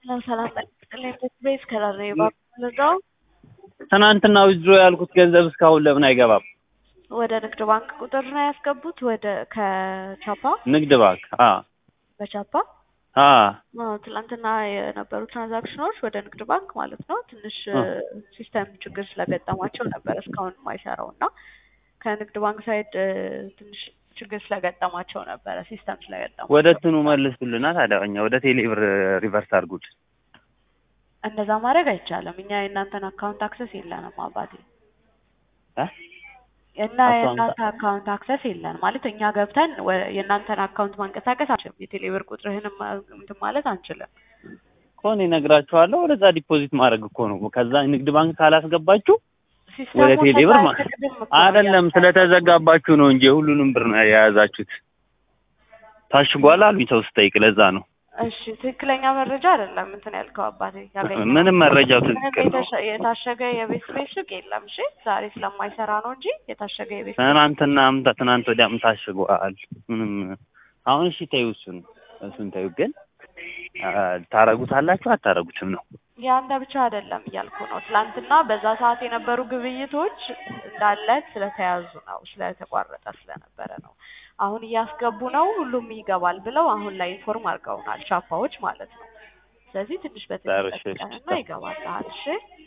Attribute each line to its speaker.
Speaker 1: ሰላም ጠቅላይ ቤት ከላለ ባለዛው
Speaker 2: ትናንትና ዊዝድሮ ያልኩት ገንዘብ እስካሁን ለምን አይገባም?
Speaker 1: ወደ ንግድ ባንክ ቁጥር ነው ያስገቡት። ወደ ከቻፓ
Speaker 2: ንግድ ባንክ አ
Speaker 1: በቻፓ
Speaker 2: አ
Speaker 1: አዎ፣ ትላንትና የነበሩ ትራንዛክሽኖች ወደ ንግድ ባንክ ማለት ነው ትንሽ ሲስተም ችግር ስለገጠማቸው ነበር እስካሁን የማይሰራው እና ከንግድ ባንክ ሳይድ ትንሽ ችግር ስለገጠማቸው ነበረ ሲስተም ስለገጠማቸው
Speaker 2: ወደ እንትኑ መልሱልና ታዲያ እኛ ወደ ቴሌ ብር ሪቨርስ አድርጉት።
Speaker 1: እንደዛ ማድረግ አይቻልም። እኛ የእናንተን አካውንት አክሰስ የለንም አባቴ
Speaker 2: እ
Speaker 1: እና የእናንተ አካውንት አክሰስ የለን ማለት እኛ ገብተን ወ- የእናንተን አካውንት ማንቀሳቀስ አንችልም። የቴሌብር ቁጥርህንም እንትን ማለት አንችልም።
Speaker 2: እኮ እኔ እነግራችኋለሁ። ወደዛ ዲፖዚት ማድረግ እኮ ነው። ከዛ ንግድ ባንክ ካላስገባችሁ
Speaker 1: ሲስተሙ
Speaker 2: ወደ ቴሌ ብር ማ-
Speaker 1: ስለማይፈቅድም እኮ ነው
Speaker 2: አይደለም
Speaker 1: ያለው።
Speaker 2: ስለተዘጋባችሁ ነው እንጂ ሁሉንም ብር ነው የያዛችሁት። ታሽጓል አሉኝ ሰው ስጠይቅ፣ ለዛ ነው
Speaker 1: እሺ ትክክለኛ መረጃ አይደለም እንትን ያልከው አባቴ ያገኘው
Speaker 2: ምንም መረጃው
Speaker 1: ምንም
Speaker 2: ትክክል ነው።
Speaker 1: የተሸ- የታሸገ የቤት ቤት ሱቅ የለም። እሺ ዛሬ ስለማይሰራ ነው እንጂ የታሸገ የቤት ቤት
Speaker 2: ትናንትና አምታ ትናንት ወዲያም ታሽጓል። ምንም አሁን እሺ ተይው፣ እሱን እሱን ተይው። ግን አ፣ ታረጉታላችሁ አታረጉትም ነው
Speaker 1: የአንተ ብቻ አይደለም እያልኩ ነው። ትላንትና በዛ ሰዓት የነበሩ ግብይቶች እንዳለ ስለተያዙ ነው ስለተቋረጠ ስለነበረ ነው። አሁን እያስገቡ ነው፣ ሁሉም ይገባል ብለው አሁን ላይ ኢንፎርም አድርገውናል ቻፓዎች ማለት ነው። ስለዚህ ትንሽ
Speaker 2: ዳርሽ
Speaker 1: በትንሽ ጠብቀንና ይገባልሃል። እሺ